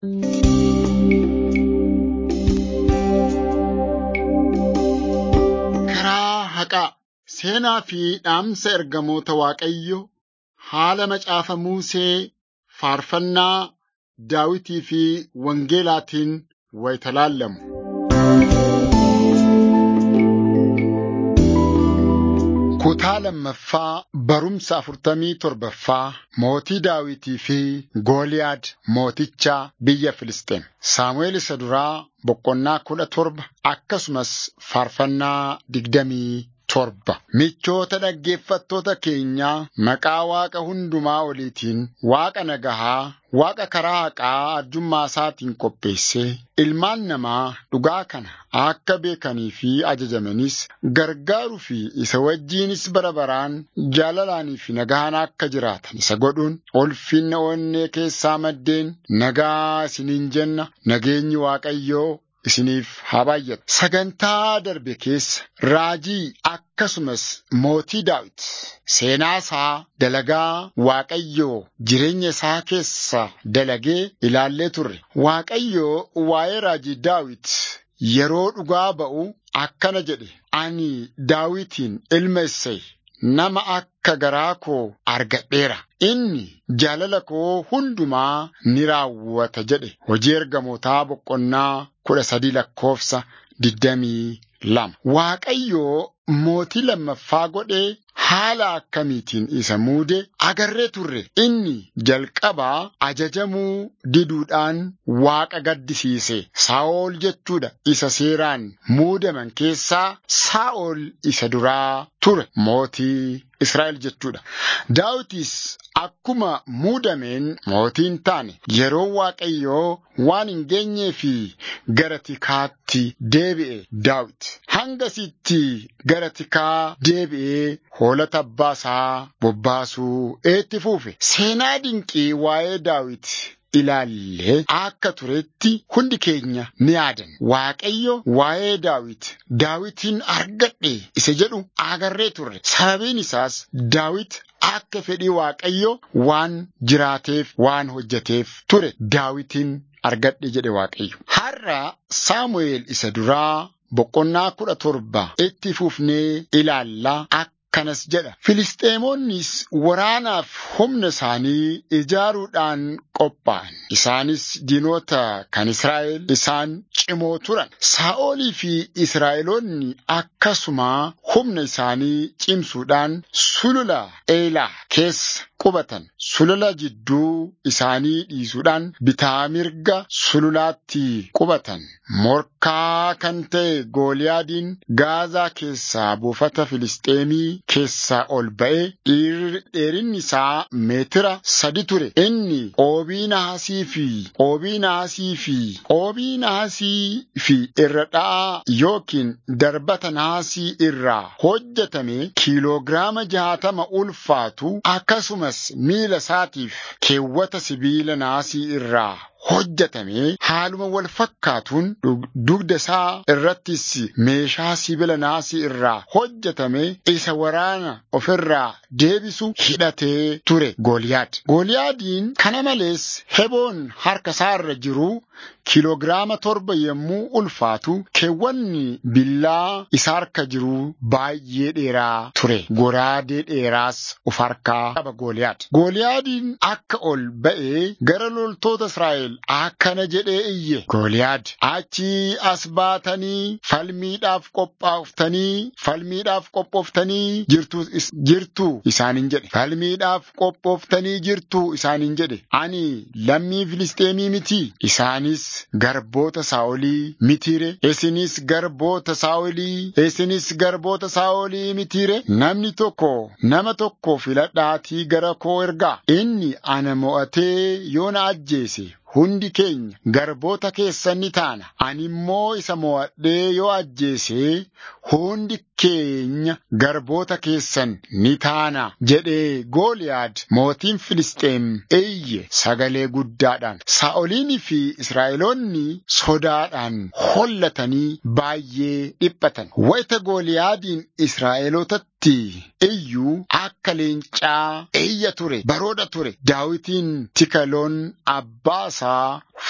Karaa haqaa seenaa fi dhaamsa ergamoota Waaqayyo haala macaafa Musee faarfannaa Daawitii fi Wangeelaatiin wayita laallamu. Kutaa lammaffaa barumsa afurtamii torbaffaa mootii Daawitii fi Gooliyaad mooticha biyya Filisxeem. Saamu'eel isa duraa boqonnaa kudha torba akkasumas faarfannaa digdamii torba. Michoota dhaggeeffattoota keenyaa maqaa Waaqa hundumaa oliitiin Waaqa nagahaa, Waaqa karaa haqaa arjummaa isaatiin qopheessee ilmaan namaa dhugaa kana akka beekanii fi ajajamanis gargaaruu fi isa wajjiinis bara baraan jaalalaanii fi nagahaan akka jiraatan isa godhuun ulfinna onnee keessaa maddeen nagaa isiniin jenna nageenyi Waaqayyoo isiniif haa baay'atu. Sagantaa darbe keessa raajii akkasumas mootii Daawit seenaa isaa dalagaa Waaqayyoo jireenya isaa keessa dalagee ilaallee turre. Waaqayyoo waa'ee raajii Daawit yeroo dhugaa ba'u akkana jedhe. Ani Daawitiin ilma Isseey nama akka garaa koo argadheera. Inni jaalala koo hundumaa ni raawwata jedhe. Hojii ergamootaa boqonnaa kudha sadii lakkoofsa digdamii lama. Waaqayyoo mootii lammaffaa godhee haala akkamiitiin isa muude agarree turre. Inni jalqabaa ajajamuu diduudhaan Waaqa gaddisiise. Saa'ol jechuudha. Isa seeraan muudaman keessaa Saa'ol isa duraa ture. Mootii Israa'el jechuudha. Daawitis akkuma muudameen mootiin taane yeroo Waaqayyoo waan hin geenyee fi gara tikaatti deebi'e Daawit. Hangasitti gara tikaa deebi'ee hoolota abbaa isaa bobbaasuu itti fuufe. Seenaa dinqii waa'ee Daawit ilaallee akka turetti hundi keenya ni yaadan. Waaqayyo waa'ee Daawit Daawitin argadhe isa jedhu agarree turre. Sababiin isaas Daawit akka fedhii Waaqayyo waan jiraateef waan hojjeteef ture. Daawitin argadhe jedhe Waaqayyo. Har'a Saamu'eel isa duraa boqonnaa kudha torba itti fufnee ilaallaa akkanas jedha. Filisxeemonnis waraanaaf humna isaanii ijaaruudhaan qophaa'an. Isaanis diinota kan Israa'el isaan cimoo turan. Saa'olii fi Israa'eloonni akkasuma humna isaanii cimsuudhaan sulula Eelaa keessa qubatan. Sulula jidduu isaanii dhiisuudhaan bitaa mirga sululaatti qubatan. Morkaa kan ta'e Gooliyaadiin Gaazaa keessaa buufata Filisxeemii keessaa ol ba'ee dheerinni isaa meetira sadi ture. Inni oobii naasii fi oobii naasii fi oobii naasii fi irra dha'aa yookiin darbata naasii irraa hojjetame kiiloogiraama jaatama ulfaatu akkasumas miila isaatiif keewwata sibiila naasii irraa hojjetame haaluma wal fakkaatuun dugda isaa irrattis meeshaa sibiila naasii irraa hojjetame isa waraana ofirraa deebisu hidhatee ture Gooliyaad. Gooliyaadiin kana malees heboon harka isaa irra jiru kiiloogiraama torba yommuu ulfaatu keewwanni billaa isa harka jiru baay'ee dheeraa ture. Goraadee dheeraas of harkaa qaba Gooliyaad. Gooliyaadiin akka ol ba'ee gara loltoota Israa'el akkana jedhee iyye. Gooliyaad achii as baatanii falmiidhaaf qophooftanii falmiidhaaf qophooftanii jirtu jirtu isaaniin jedhe. Falmiidhaaf qophooftanii jirtu isaaniin jedhe. Ani lammii Filisxeemii miti. Isaanis garboota Saa'olii mitiire. Isinis garboota Saa'olii. Isinis garboota Saa'olii mitiire. Namni tokko nama tokko filadhaatii gara koo ergaa. Inni ana mo'atee yoo na ajjeese hundi keenya garboota keessan ni taana. Ani immoo isa mo'adhee yoo ajjeese hundi keenya garboota keessan ni taana jedhee Gooliyaad mootiin Filisxeem iyye sagalee guddaadhaan. Saa'oliinii fi Israa'eloonni sodaadhaan hollatanii baay'ee dhiphatan. Wayita Gooliyaadiin Israa'elootatti iyyuu akka leencaa iyya ture baroodha ture. Daawitiin tikaloon abbaa isaa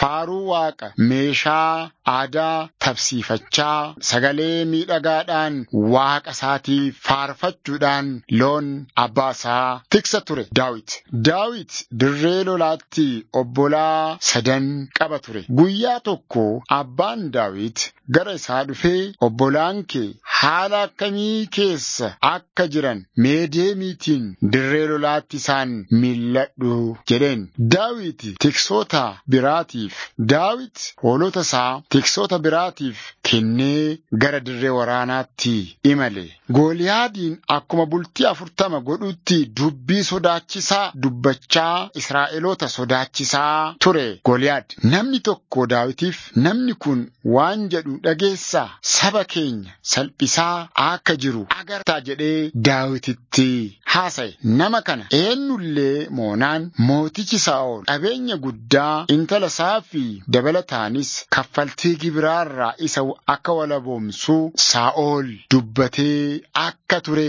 faaruu waaqa meeshaa aadaa tabsiifachaa sagalee miidhagaadhaan waaqa isaatii faarfachuudhaan loon abbaa isaa tiksa ture daawit daawit dirree lolaatti obbolaa sadan qaba ture guyyaa tokko abbaan daawit gara isaa dhufee obbolaan kee haala akkamii keessa akka jiran mee deemiitiin dirree lolaatti isaan milladhu jedheen daawit tiksoota biraatiif daawit hoolota isaa tiksoota biraatiif kennee gara dirree waraanaatti imale gooliyaadiin akkuma bultii afurtama godhutti dubbii sodaachisaa dubbachaa israa'eloota sodaachisaa ture gooliyaad namni tokko daawitiif namni kun waan jedhu dhageessaa saba keenya salphisaa akka jiru agartaa jedhee daawititti haasa'e nama kana eenyullee moonaan mootichi saa'ol qabeenya guddaa intala isaa fi dabalataanis kaffaltii gibiraarraa isa akka walaboomsuu saa'ol dubbatee akka ture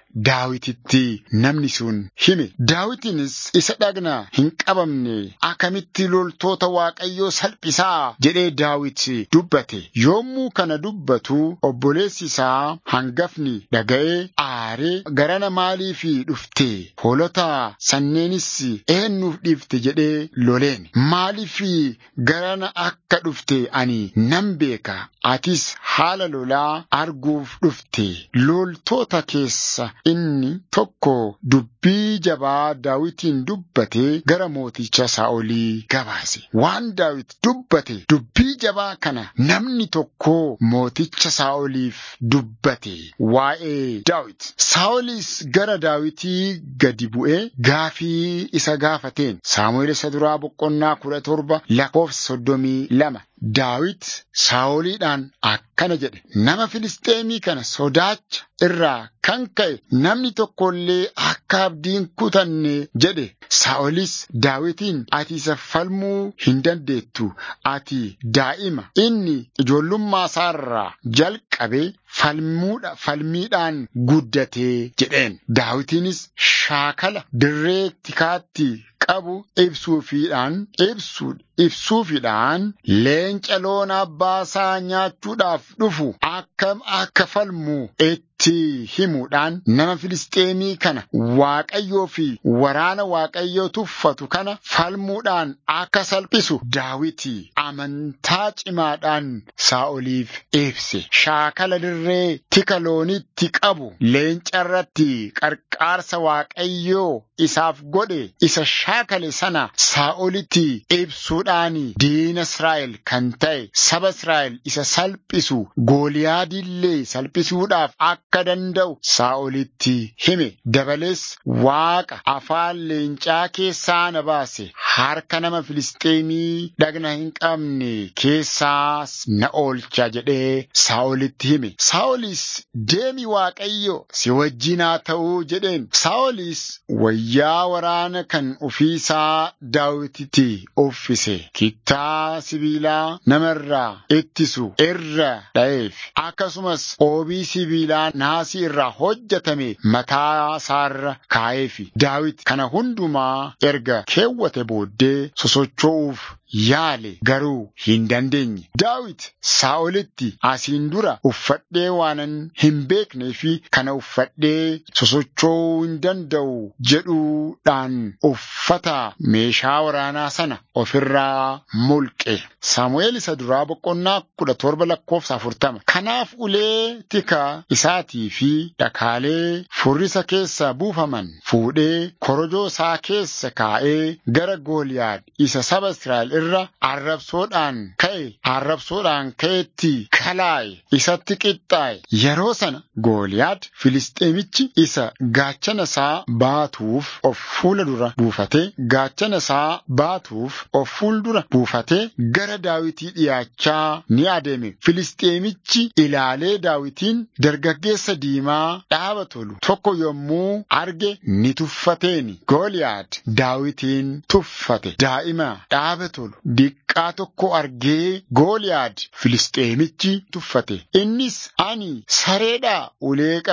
daawititti namni sun hime daawitinis isa dhagna hin qabamne akkamitti loltoota waaqayyoo salphisaa jedhee daawit dubbate yommuu kana dubbatu obboleessi isaa hangafni dhaga'ee aaree garana maaliif dhufte hoolota sanneenis eenyuuf dhiifte jedhee loleen maaliif garana akka dhufte ani nan beeka atis haala lolaa arguuf dhufte loltoota keessa inni tokko dubbii jabaa daawitiin dubbate gara mooticha saa'olii gabaase waan daawit dubbate dubbii jabaa kana namni tokko mooticha saa'oliif dubbate waa'ee daawit saa'olis gara daawitii gadi bu'ee gaafii isa gaafateen saamu'eel isa duraa boqonnaa kudha torba lakkoofsa soddomii lama daawit saa'oliidhaan akkana jedhe nama filisxeemii kana sodaacha irraa kan ka'e namni tokkollee akka abdiin kutanne jedhe saa'olis daawitiin ati isa falmuu hin dandeettu ati daa'ima inni ijoollummaa isaarraa jalqabee falmuudha falmiidhaan guddatee jedheen daawitiinis shaakala dirree tikaatti qabu ibsuufiidhaan ibsu ibsuufiidhaan leenca loon abbaa isaa nyaachuudhaaf dhufu akkam akka falmu itti himuudhaan nama filisxeemii kana waaqayyoo fi waraana waaqayyoo tuffatu kana falmuudhaan akka salphisu daawiti amantaa cimaadhaan saa'oliif ibse shaakala dirree tika loonitti qabu leenca irratti qarqaarsa waaqayyoo isaaf godhe isa shaakale sana saa'olitti ibsuudhaan diina Israa'el kan ta'e saba Israa'el isa salphisu gooliyaadillee salphisuudhaaf akka danda'u saa'olitti hime dabalees waaqa afaan leencaa keessaa na baase harka nama filisxeemii dhagna hin qabne keessaas na oolcha jedhee saa'olitti hime saa'olis deemi waaqayyo si wajjin haa ta'uu jedheen saa'olis wayyaa waraana kan ofiisaa daawititti uffise kittaa sibiilaa namarraa ittisu irra dha'eef akkasumas oobii sibiilaa naasii irraa hojjetame mataa isaarra kaa'eefi daawit kana hundumaa erga keewwate booddee sosocho'uuf yaale garuu hin dandeenye daawit saa'olitti asiin dura uffadhee waanan hin beeknee fi kana uffadhee sosocho'uu hin danda'u jedhuudhaan uffata meeshaa waraanaa sana ofirraa mulqe saamu'eel isa duraa boqonnaa kudha torba lakkoofsa afurtama kanaaf ulee tika isaatii fi dhakaalee furrisa keessa buufaman fuudhee korojoo isaa keessa kaa'ee gara gooliyaad isa saba Israa'el irra arrabsoodhaan ka'e arrabsoodhaan ka'etti kalaaye isatti qixxaaye yeroo sana gooliyaad filisxeemichi isa gaachana isaa baatuuf of fuula dura buufate gaachana isaa baatuuf of fuuldura buufate gara daawitii dhiyaachaa ni adeeme filisxeemichi ilaalee daawitiin dargaggeessa diimaa dhaaba tolu tokko yommuu arge ni tuffateeni gooliyaad daawitiin tuffate daa'ima dhaaba tolu diqqaa tokko argee gooliyaad filisxeemichi tuffate innis ani sareedhaa ulee qabatte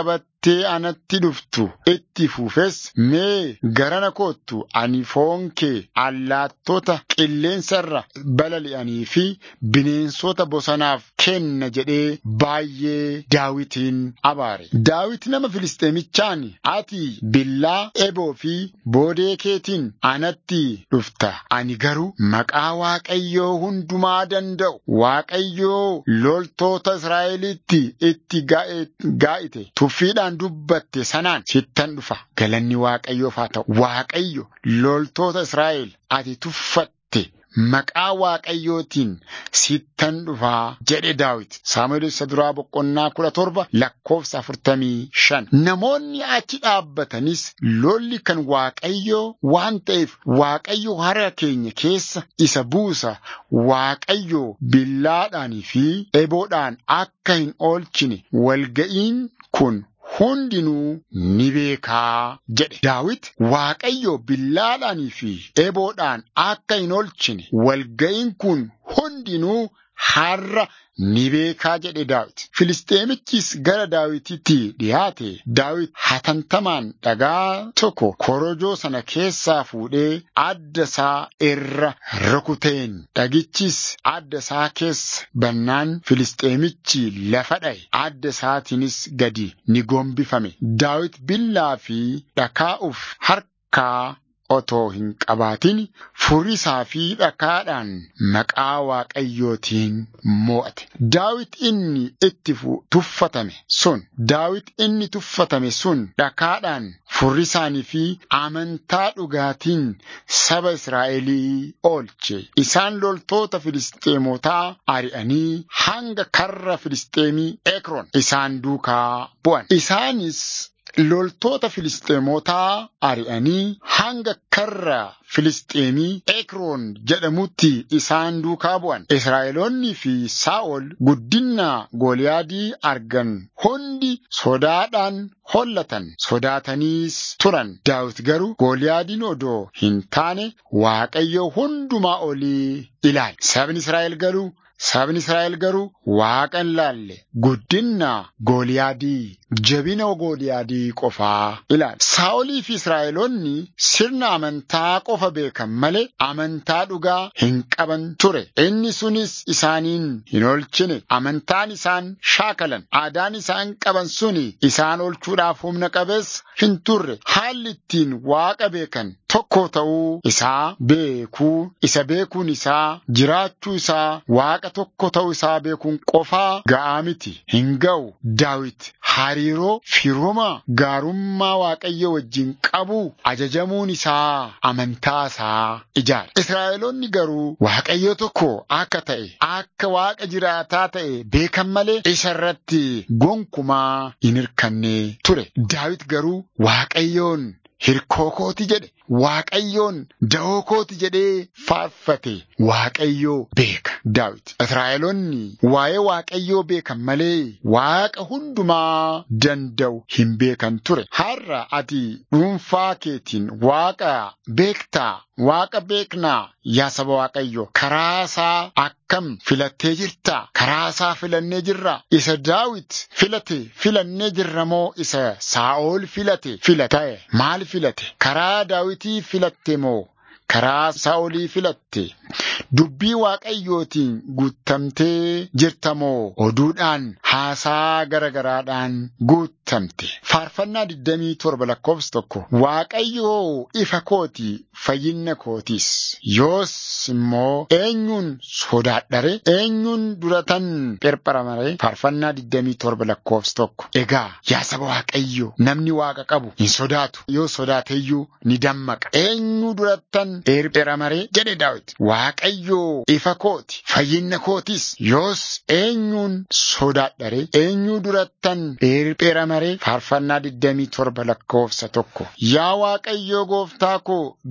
jettee anatti dhuftu itti fufes mee garana koottu ani foon kee allaattota qilleensarra balali'anii fi bineensota bosonaaf kenna jedhee baay'ee daawitiin abaare. Daawit nama Filisxeemichaan ati billaa eboo fi boodee keetiin anatti dhufta. Ani garuu maqaa Waaqayyoo hundumaa danda'u Waaqayyoo loltoota Israa'elitti itti gaa'ite tuffiidhaan dubbatte sanaan sittan dhufa. Galanni Waaqayyoof haa ta'u. Waaqayyo loltoota Israa'el ati tuffatte. Maqaa Waaqayyootiin sittan dhufaa jedhe Daawit. Saamu'eel isa duraa boqonnaa kudha torba lakkoofsa afurtamii shan. Namoonni achi dhaabbatanis lolli kan Waaqayyoo waan ta'eef Waaqayyo harka keenya keessa isa buusa. Waaqayyo billaadhaanii fi eboodhaan akka hin oolchine walga'iin kun hundinuu ni beekaa jedhe. Daawit Waaqayyo billaadhaanii fi eboodhaan akka hin oolchine walga'iin kun hundinuu har'a ni beekaa jedhe Daawit. Filisxeemichis gara Daawititti dhiyaate. Daawit hatantamaan dhagaa tokko korojoo sana keessaa fuudhee adda isaa irra rukuteen. Dhagichis adda isaa keessa bannaan Filisxeemichi lafa dha'e. Adda isaatiinis gadi ni gombifame. Daawit billaa fi dhakaa'uuf harkaa otoo hin qabaatin furisaa fi dhakaadhaan maqaa Waaqayyootiin mo'ate. Daawit inni itti tuffatame sun Daawit inni tuffatame sun dhakaadhaan furrisaanii fi amantaa dhugaatiin saba Israa'elii oolche. Isaan loltoota Filisxeemotaa ari'anii hanga karra Filisxeemii Ekroon isaan duukaa bu'an. Isaanis loltoota Filisxeemotaa ari'anii hanga karra Filisxeemii Ekroon jedhamutti isaan duukaa bu'an. Israa'eloonni fi Saa'ol guddina Gooliyaadii argan hundi sodaadhaan hollatan sodaataniis turan. Daawit garuu Gooliyaadiin odoo hin taane Waaqayyo hundumaa olii ilaale. Sabni Israa'el garuu Sabni Israa'el garuu Waaqa hin laalle guddina Gooliyaadii jabina Gooliyaadii qofaa ilaale. Saa'olii fi Israa'eloonni sirna amantaa qofa beekan malee amantaa dhugaa hin qaban ture. Inni sunis isaaniin hin oolchine. Amantaan isaan shaakalan aadaan isaan qaban suni isaan oolchuudhaaf humna qabeessa hin turre. Haalli ittiin Waaqa beekan tokko ta'uu isaa beekuu isa beekuun isaa jiraachuu isaa Waaqa tokko ta'uu isaa beekuun qofaa ga'aa miti hin ga'u. Daawit hariiroo firuma gaarummaa Waaqayyo wajjin qabu ajajamuun isaa amantaa isaa ijaare. Israa'eloonni garuu Waaqayyo tokko akka ta'e akka Waaqa jiraataa ta'e beekan malee isa irratti gonkumaa hin hirkanne ture. Daawit garuu Waaqayyoon hirkoo kooti jedhe. Waaqayyoon da'oo kooti jedhee faarfate Waaqayyoo beeka Daawit. Israa'eloonni waa'ee Waaqayyoo beekan malee Waaqa hundumaa danda'u hin beekan ture. Har'a ati dhuunfaa keetiin Waaqa beektaa Waaqa beeknaa yaa saba Waaqayyoo karaa isaa akkam filattee jirta karaa isaa filannee jirra isa Daawit filate filannee jirra moo isa Saa'ol filate filate maal filate karaa Daawitii filatte moo karaa Saa'olii filatte dubbii Waaqayyootiin guuttamtee jirta moo oduudhaan haasaa garagaraadhaan guuttamte faarfannaa 27 lakkoofsa tokko Waaqayyoo ifa kooti fayyinna kootis yoos immoo eenyuun sodaadhare eenyuun duratan pherpharamare faarfannaa 27 lakkoofsa tokko egaa yaa saba Waaqayyo namni Waaqa qabu hin sodaatu yoo sodaateyyuu ni dammaqa eenyu durattan pherpharamare jedhe Daawit Waaqayyoo ifa kooti fayyinna kootis yoos eenyuun sodaadhare eenyu durattan pherpharamare faarfannaa 27 lakkoofsa tokko yaa Waaqayyoo gooftaa koo dukka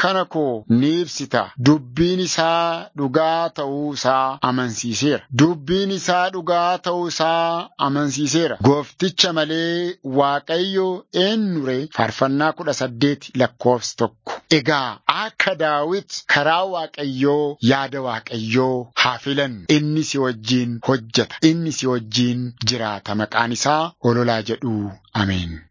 dukkana koo ni ibsita. Dubbiin isaa dhugaa ta'uu isaa amansiiseera. Dubbiin isaa dhugaa ta'uu isaa amansiiseera. Goofticha malee Waaqayyo eenyure faarfannaa kudha saddeet lakkoofsa tokko. Egaa akka Daawit karaa Waaqayyoo yaada Waaqayyoo haa filannu. Inni si wajjin hojjeta. Inni si wajjin jiraata. Maqaan isaa ololaa jedhu. Ameen.